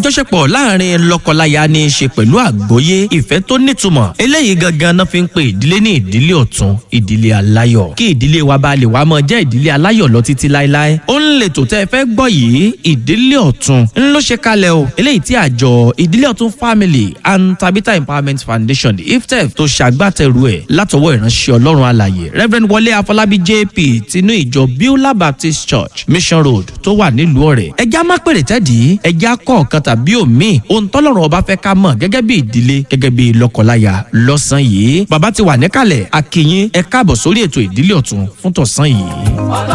àjọṣepọ̀ láàrin lọ́kọláya ní í ṣe pẹ̀lú àgbọ́yé ìfẹ́ tó nítumọ̀ eléyìí gangan náà fi ń pe ìdílé ní ìdílé ọ̀tún ìdílé aláyọ̀ kí ìdílé wa bá lè wá mọ́ jẹ́ ìdílé aláyọ̀ lọ títí láéláé ó ń lè tó tẹ́ ẹ fẹ́ gbọ́ yìí ìdílé ọ̀tún ń ló ṣe kalẹ̀ o eléyìí tí àjọ ìdílé ọ̀tún family and tabitha empowerment foundation iftef tó ṣàgbátẹrù ẹ̀ látọwọ́ ìránṣẹ́ ọlọ́run alàyè reverend wọlé afọlábí jp tinú ìjọ beulah baptist church mission road tó wà nílùú ọ̀rẹ́ ẹja má pèrè tẹ́dí ẹja kọ̀ọ̀kan tàbí òmíì ohun tọ́lọ́run ọba fẹ́ ká mọ̀ gẹ́gẹ́ bí ìdílé gẹ́gẹ́ bí lọ́kọláya lọ́sàn yìí bàbá ti wà níkàlẹ̀ akínyín ẹ káàbọ̀ sórí ètò ìdílé ọ̀tún fún tọ̀sán yìí.